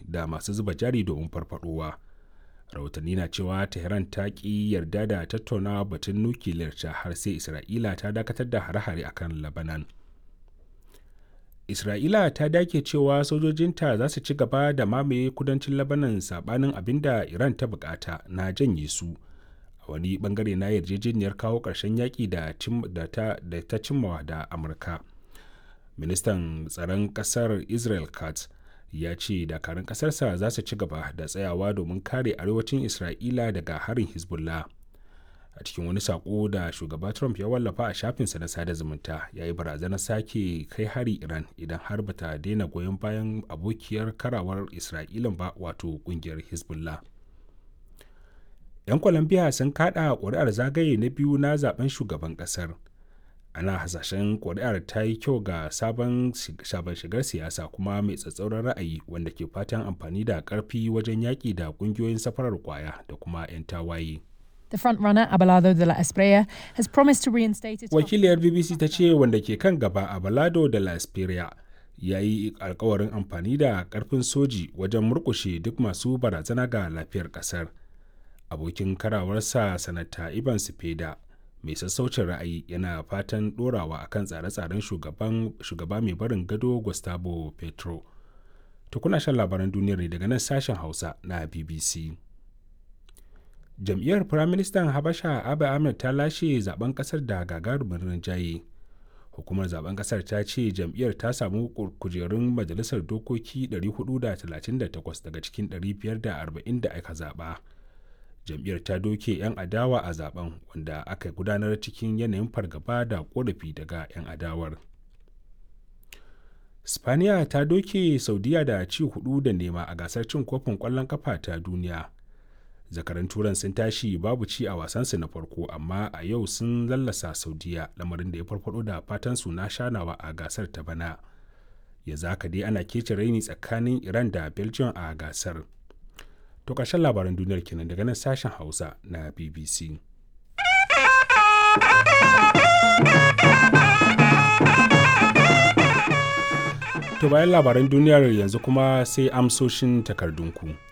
da masu zuba jari domin farfadowa rahotanni na cewa tehran ta ƙi yarda da tattaunawa batun nukiliyar ta har sai isra'ila ta dakatar da hare-hare akan labanan isra'ila ta dake cewa sojojinta za su ci gaba da mamaye kudancin labanan sabanin abin da iran ta bukata na janye su a wani bangare na yarjejeniyar kawo ƙarshen yaƙi da ta cimmawa da amurka ministan tsaron ƙasar israel katz ya ce dakarun ƙasarsa za su ci gaba da tsayawa domin kare arewacin isra'ila daga harin hezbollah a cikin wani sako da shugaba trump ya wallafa a shafinsa na sada zumunta ya yi barazanar sake kai hari iran idan har bata daina goyon bayan abokiyar karawar isra'ilan ba wato kungiyar hezbollah 'yan colombia sun kada ƙuri'ar zagaye na biyu na zaben shugaban ƙasar ana hasashen ƙuri'ar ta yi kyau ga sabon shigar siyasa kuma mai tsatsauran ra'ayi wanda ke fatan amfani da ƙarfi wajen yaƙi da ƙungiyoyin safarar kwaya da kuma 'yan tawaye. The frontrunner Abelardo de la Espriella has promised to reinstate its Wakiliyar BBC ta ce wanda ke kan gaba Abelardo de la Espriella ya yi alkawarin amfani da karfin soji wajen murkushe duk masu barazana ga lafiyar kasar. Abokin karawarsa sanata Ivan Sipeda mai sassaucin ra'ayi yana fatan dorawa akan tsare-tsaren shugaba mai barin gado Gustavo Petro. Tukuna shan labaran duniyar ne daga nan sashen Hausa na BBC. jam'iyyar firaministan habasha abu ahmed ta lashe zaben kasar da gagarumin rinjaye hukumar zaben kasar ta ce jam'iyyar ta samu kujerun majalisar dokoki 438 daga cikin 540 da aka zaba jam'iyyar ta doke 'yan adawa a zaben wanda aka gudanar cikin yanayin fargaba da korafi daga 'yan adawar spaniya ta doke saudiya da ci hudu da nema a gasar cin kofin kwallon kafa ta duniya zakaran turan sun tashi babu ci a wasansu na farko amma a yau sun lallasa saudiya lamarin da ya farfado da fatan su na shanawa a gasar ta bana ya zaka dai ana kece raini tsakanin iran da belgium a gasar to ƙarshen labaran duniyar kenan daga nan sashen hausa na bbc to bayan labaran duniyar yanzu kuma sai amsoshin takardunku.